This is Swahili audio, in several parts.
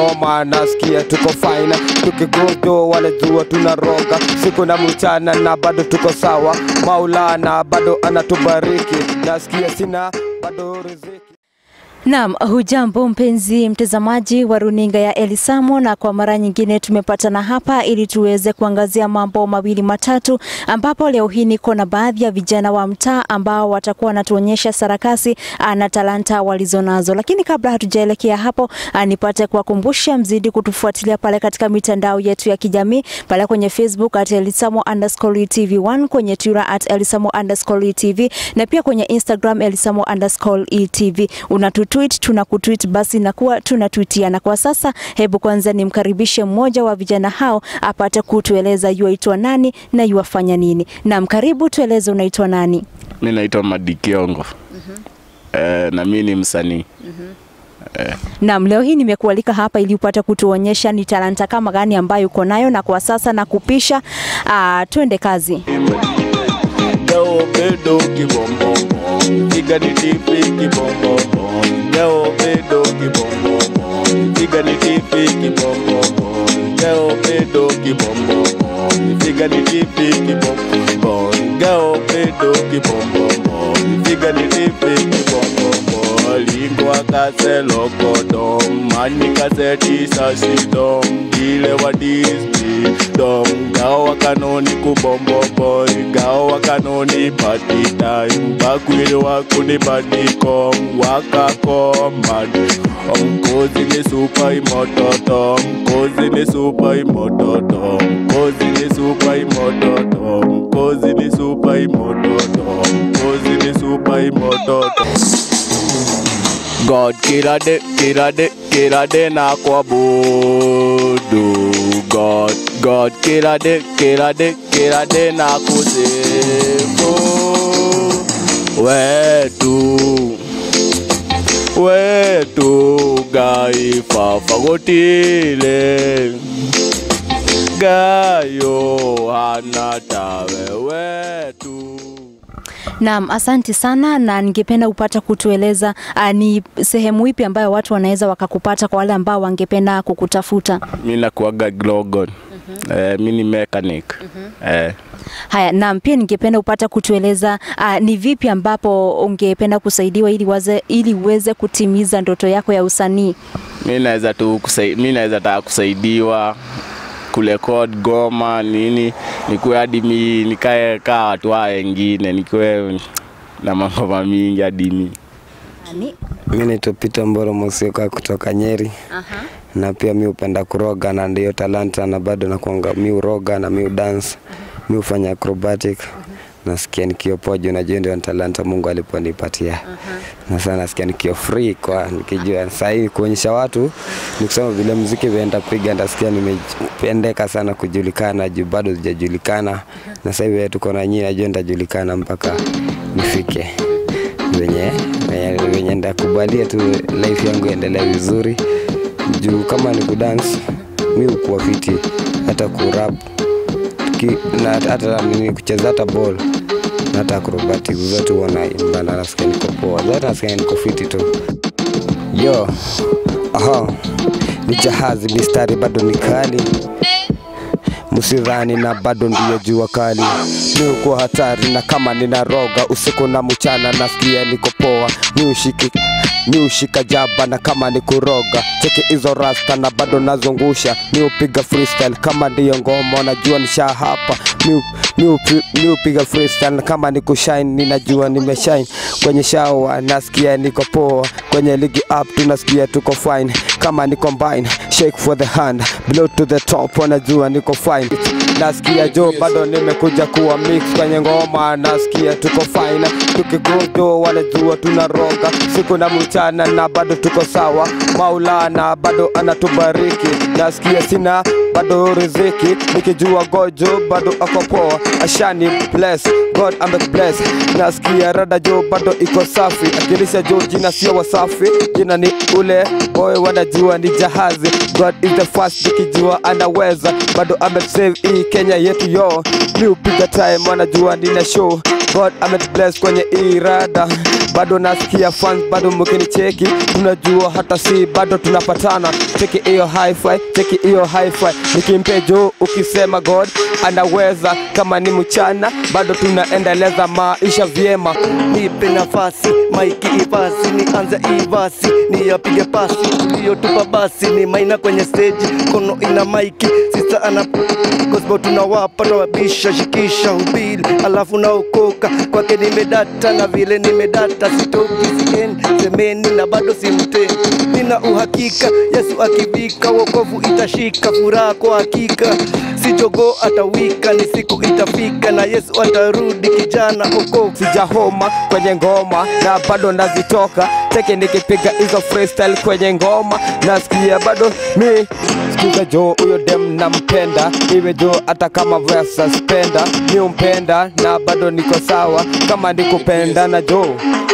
ngoma nasikia tuko fine tukigodo wanajua tunaroga siku na mchana na bado tuko sawa maulana bado anatubariki nasikia sina bado riziki Naam, hujambo mpenzi mtazamaji wa runinga ya Elisamo, na kwa mara nyingine tumepatana hapa ili tuweze kuangazia mambo mawili matatu, ambapo leo hii niko na baadhi ya vijana wa mtaa ambao watakuwa wanatuonyesha sarakasi ah, na talanta walizonazo. Lakini kabla hatujaelekea hapo, ah, nipate kuwakumbusha mzidi kutufuatilia pale katika mitandao yetu ya kijamii pale kwenye Facebook at Elisamo underscore TV1, kwenye Twitter at Elisamo underscore TV na pia kwenye Instagram Elisamo underscore ETV. Unatutweet, tunakutweet, basi nakuwa tunatwitiana. Kwa sasa, hebu kwanza nimkaribishe mmoja wa vijana hao apate kutueleza yuaitwa nani na yuafanya nini. Naam, karibu, tueleze unaitwa nani? Mi naitwa Madi Kiongo. Eh, na mi ni msanii. Naam, leo hii nimekualika hapa ili upate kutuonyesha ni talanta kama gani ambayo uko nayo, na kwa sasa nakupisha. Uh, twende kazi. Leo bedo kibombomo, piga ni tipi kibombomo. Leo bedo kibombomo, piga ni tipi kibombomo. Leo bedo kibombomo, piga ni tipi kibombomo. Leo bedo kibombomo, piga ni tipi kibombomo. Lingwa kase lokodom, mani kase tisa sidom, dile wa disney dom. Gawa kanoni kubombo boy, gawa kanoni party time. Bakwili wakuni badikom, wakakomad. Mkozi ni super imototo, mkozi ni super imototo, mkozi ni super imototo, mkozi ni super imototo, mkozi ni super imototo. God kila de kila de kila de na kuabudu God God kila de kila de kila de na kusifu wetu wetu gai fafagotile gayo hana tawe wetu Naam, asante sana na ningependa upata kutueleza uh, ni sehemu ipi ambayo watu wanaweza wakakupata kwa wale ambao wangependa kukutafuta. mi nakuaga Glogon. Eh, mi ni mechanic. Eh, Haya, naam, pia ningependa upata kutueleza uh, ni vipi ambapo ungependa kusaidiwa ili waze, ili uweze kutimiza ndoto yako ya usanii. mi naweza tu kusai, mi naweza taka kusaidiwa kurekod goma nini, nikuwe hadi mi nikae kaa watu hao wengine, nikuwe na mangoma mingi hadi mi Ani? Mi naitwa Peter Mboro Mosioka kutoka Nyeri Aha. na pia mi hupenda kuroga na ndiyo talanta na bado nakuanga mi uroga na mi udance mi hufanya acrobatic nasikia nikiwa poa juu najua ndio ni talanta Mungu aliponipatia na sana nasikia nikiwa free kwa nikijua sahii kuonyesha watu ni kusema vile mziki venda piga ndasikia nimependeka sana kujulikana juu bado sijajulikana na sasa hivi tuko na nyinyi najua nitajulikana mpaka nifike venye venye- venye ndakubalia tu life yangu iendelee vizuri juu kama ni kudance mi ukuwa fiti hata kurap ki- na hata nini kucheza hata ball na hata acrobatic zote huwa naimba na nasikia niko poa zote nasikia niko fiti tu yo aha ni jahazi mistari bado ni kali msidhani na bado ndiyo jua kali mi ukuwa hatari na kama ninaroga usiku na mchana nasikia niko poa mi ushiki mi ushika jaba na kama ni kuroga cheki hizo rasta na bado nazungusha mi upiga freestyle kama ndiyo ngoma najua nisha hapa mi, u- mi, upi, mi upiga freestyle na kama ni kushine ninajua nimeshine kwenye shawa nasikia niko poa kwenye ligi up tunasikia tuko fine kama ni combine shake for the hand blow to the top wanajua niko fine nasikia jo bado nimekuja kuwa mix kwenye ngoma nasikia tuko fine tukigodo wanajua tunaroga siku na mchana na bado tuko sawa maulana bado anatubariki nasikia sina bado riziki nikijua gojo bado ako poa ashani bless god ame bless nasikia rada jo bado iko safi akilisha jo jina sio wasafi jina ni ule boy wanajua ni jahazi god is the first nikijua anaweza bado ame save hii kenya yetu yo mi upiga time wanajua nina show god ame bless kwenye irada bado nasikia fans bado mkinicheki tunajua hata si bado tunapatana cheki hiyo hi-fi cheki hiyo hi-fi nikimpe juu ukisema god anaweza kama ni mchana bado tunaendeleza maisha vyema nipe nafasi maiki ipasi nianze ivasi niyapige pasi tuliyotupa basi ni maina kwenye stage kono ina maiki sisa ana gospel tunawapa tawabisha shikisha hubiri alafu naokoka kwake nimedata na vile nimedata sitoki sigeni semeni na bado simteni nina uhakika yesu akivika wokovu itashika furaha kwa hakika si jogoo atawika ni siku itafika na yesu atarudi kijana okovu sijahoma kwenye ngoma na bado nazitoka teke nikipiga hizo freestyle kwenye ngoma nasikia bado mi sikiza jo huyo dem nampenda iwe jo hata kama versa spenda mi umpenda na bado niko sawa kama nikupenda na jo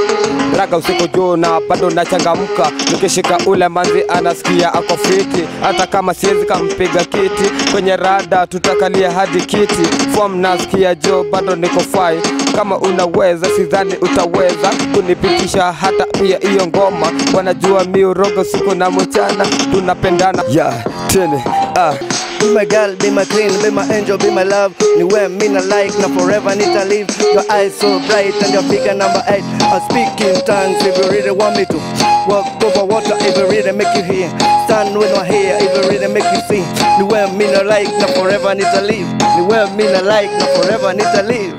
raga usiku juu na bado nachangamka nikishika ule manzi anasikia ako fiti hata kama siwezi kampiga kiti kwenye rada tutakalia hadi kiti fom nasikia jo bado niko fai kama unaweza sidhani utaweza kunipitisha hata pia hiyo ngoma wanajua miurogo siku na mchana tunapendana ya yeah, tene ah. Be my girl, be my queen, be my angel, be my love. Ni wewe mimi na like na forever nita live. Your eyes so bright and your figure number eight. I speak in tongues if you really want me to. Walk over water if you really make you hear. Stand with my hair if you really make you see. Ni wewe mimi na like na forever nita live. Ni wewe mimi na like na forever nita live.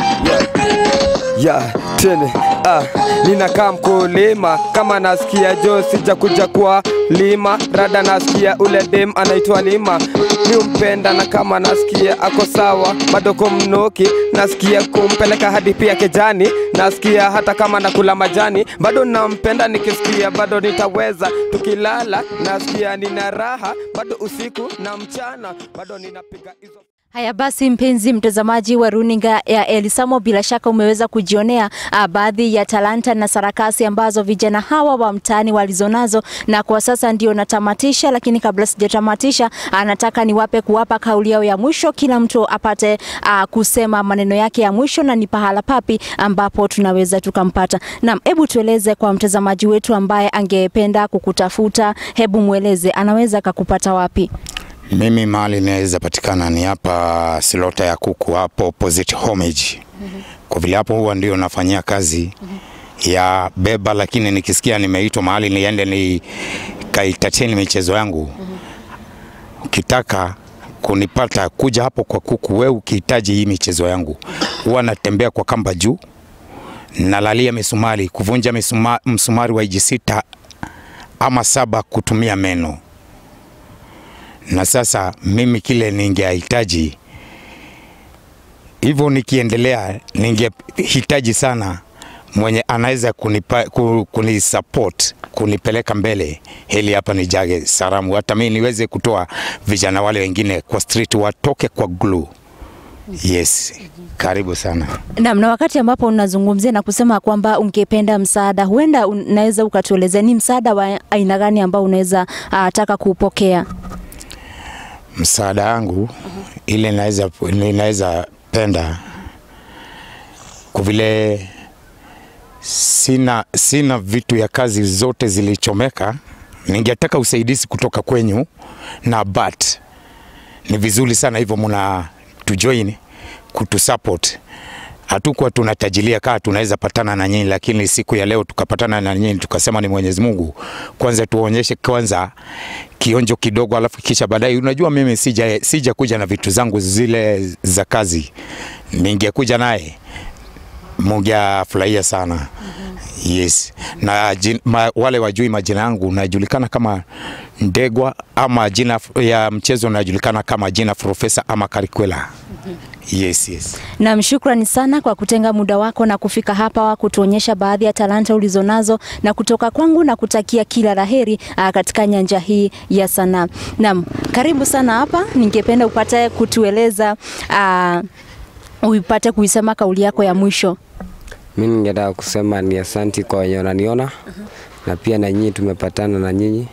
ya tene ah, ninakaa mkulima kama nasikia jo sijakuja kwa lima rada nasikia ule dem anaitwa lima mi umpenda na kama nasikia ako sawa bado kumnuki nasikia kumpeleka hadi pia kejani nasikia hata kama nakula majani bado nampenda nikisikia bado nitaweza tukilala nasikia nina raha bado usiku na mchana bado ninapiga hizo Haya basi, mpenzi mtazamaji wa runinga ya Elisamo, bila shaka umeweza kujionea uh, baadhi ya talanta na sarakasi ambazo vijana hawa wa mtaani walizonazo, na kwa sasa ndio natamatisha, lakini kabla sijatamatisha, uh, nataka niwape kuwapa kauli yao ya mwisho, kila mtu apate uh, kusema maneno yake ya mwisho, na ni pahala papi ambapo tunaweza tukampata. Naam, hebu tueleze kwa mtazamaji wetu ambaye angependa kukutafuta, hebu mweleze anaweza akakupata wapi? Mimi mahali naweza patikana ni hapa Silota ya kuku hapo opposite Homage. Kwa vile hapo huwa ndio nafanyia kazi ya beba, lakini nikisikia nimeitwa mahali niende ni kaitateni michezo yangu, ukitaka kunipata kuja hapo kwa kuku, we ukihitaji hii michezo yangu, huwa natembea kwa kamba juu, nalalia misumari, kuvunja misuma, msumari wa iji sita ama saba kutumia meno na sasa mimi kile ningehitaji hivyo, nikiendelea ningehitaji sana mwenye anaweza kunipa, ku- kunisupport kunipeleka mbele, heli hapa nijage salamu, hata mimi niweze kutoa vijana wale wengine kwa street watoke kwa glue. Yes, karibu sana. Naam, na wakati ambapo unazungumzia na kusema kwamba ungependa msaada, huenda unaweza ukatuelezea ni msaada wa aina gani ambao unaweza uh, taka kuupokea? msaada wangu ile naweza ninaweza penda kwa vile sina, sina vitu ya kazi zote zilichomeka, ningetaka usaidizi kutoka kwenyu na but ni vizuri sana hivyo mna tujoin kutusupport. Hatukuwa tunatajilia kaa tunaweza patana na nyinyi, lakini siku ya leo tukapatana na nyinyi, tukasema ni Mwenyezi Mungu kwanza tuonyeshe kwanza kionjo kidogo, alafu kisha baadaye. Unajua, mimi sija, sija kuja na vitu zangu zile za kazi, ningekuja naye mungefurahia sana. Yes. Na jin, ma, wale wajui majina yangu najulikana kama Ndegwa ama jina f- ya mchezo najulikana kama jina Profesa ama Karikwela. Yes, yes. Naam, shukrani sana kwa kutenga muda wako na kufika hapa kutuonyesha baadhi ya talanta ulizonazo na kutoka kwangu na kutakia kila laheri uh, katika nyanja hii ya sanaa. Naam, Karibu sana hapa, ningependa upate kutueleza uh, uipate kuisema kauli yako ya mwisho. Mi ningetaka kusema ni asanti kwa wenye wananiona na pia na nyinyi tumepatana na nyinyi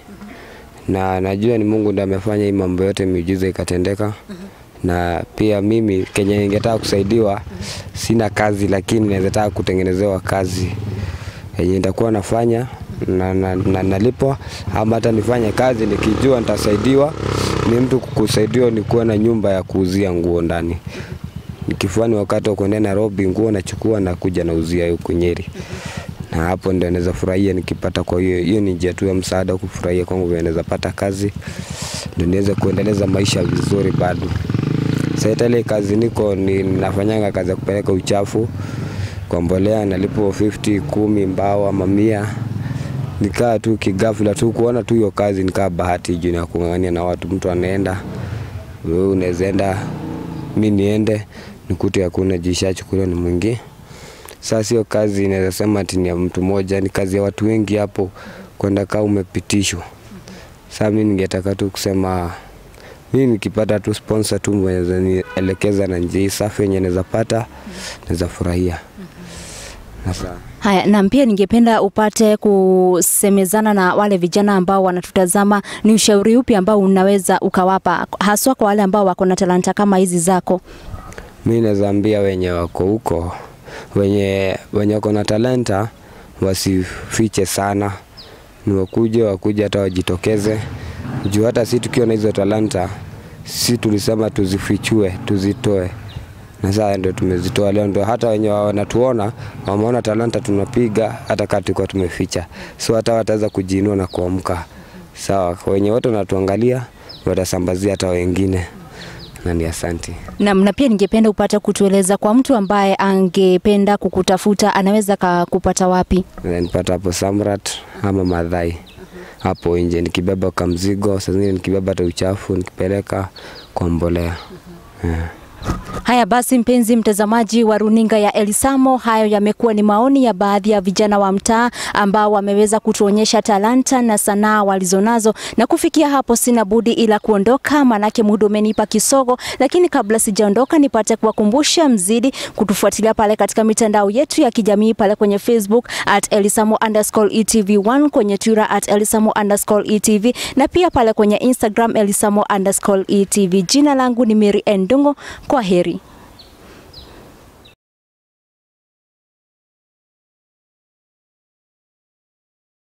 na najua ni Mungu ndiye amefanya hii mambo yote, miujiza ikatendeka. Na pia mimi kenye ningetaka kusaidiwa, sina kazi, lakini naweza taka kutengenezewa kazi yenye nitakuwa nafanya na, na, na, nalipwa ama hata nifanye kazi nikijua nitasaidiwa. Ni mtu kusaidiwa ni kuwa na nyumba ya kuuzia nguo ndani nikifuani wakati wa kuendea Nairobi, nguo nachukua na kuja nauzia huku Nyeri, na hapo ndio naweza furahia nikipata. Kwa hiyo hiyo ni njia tu ya msaada kufurahia kwangu, vile naweza pata kazi ndio niweze kuendeleza maisha vizuri bado. Sasa hata ile kazi niko ni nafanyanga kazi ya kupeleka uchafu kwa mbolea, nalipo 50 kumi mbao ama mia nikaa tu kigafula tu kuona tu hiyo kazi nikaa bahati juu ya kung'ang'ania na watu. Mtu anaenda wewe unaweza enda, mi niende nikute hakuna jishachukuliwa ni mwingi. Sasa sio kazi inaweza sema ati ni ya mtu mmoja, ni kazi ya watu wengi hapo, kwenda kaa umepitishwa. Sasa mi ningetaka tu kusema mi nikipata tu sponsor tu mwenye nielekeza na njia hii safi yenye naweza pata, naweza furahia. Sasa Haya, na pia ningependa upate kusemezana na wale vijana ambao wanatutazama, ni ushauri upi ambao unaweza ukawapa, haswa kwa wale ambao wako na talanta kama hizi zako? mi naweza ambia wenye wako huko wenye wenye wako na talanta wasifiche sana, ni wakuje wakuje hata wajitokeze juu hata si tukiwa na hizo talanta si tulisema tuzifichue tuzitoe, na sasa ndio tumezitoa leo, ndio hata wenye wanatuona wameona talanta tunapiga, hata kama tulikuwa tumeficha, so hata wataweza kujiinua na kuamka. Sawa, wenye wote wanatuangalia watasambazia hata wengine, na ni asanti. Naam, na pia ningependa upate kutueleza kwa mtu ambaye angependa kukutafuta anaweza kakupata wapi? nipata hapo Samrat ama Madhai hapo nje, nikibeba kamzigo, saa zingine nikibeba hata uchafu nikipeleka kwa mbolea yeah. Haya basi, mpenzi mtazamaji wa runinga ya Elisamo, hayo yamekuwa ni maoni ya baadhi ya vijana wa mtaa ambao wameweza kutuonyesha talanta na sanaa walizonazo, na kufikia hapo sina budi ila kuondoka, manake muda umenipa kisogo. Lakini kabla sijaondoka, nipate kuwakumbusha mzidi kutufuatilia pale katika mitandao yetu ya kijamii pale kwenye Facebook at Elisamo underscore etv1, kwenye Twitter at Elisamo underscore etv na pia pale kwenye Instagram Elisamo underscore etv. Jina langu ni Mary Ndungo. Kwa heri.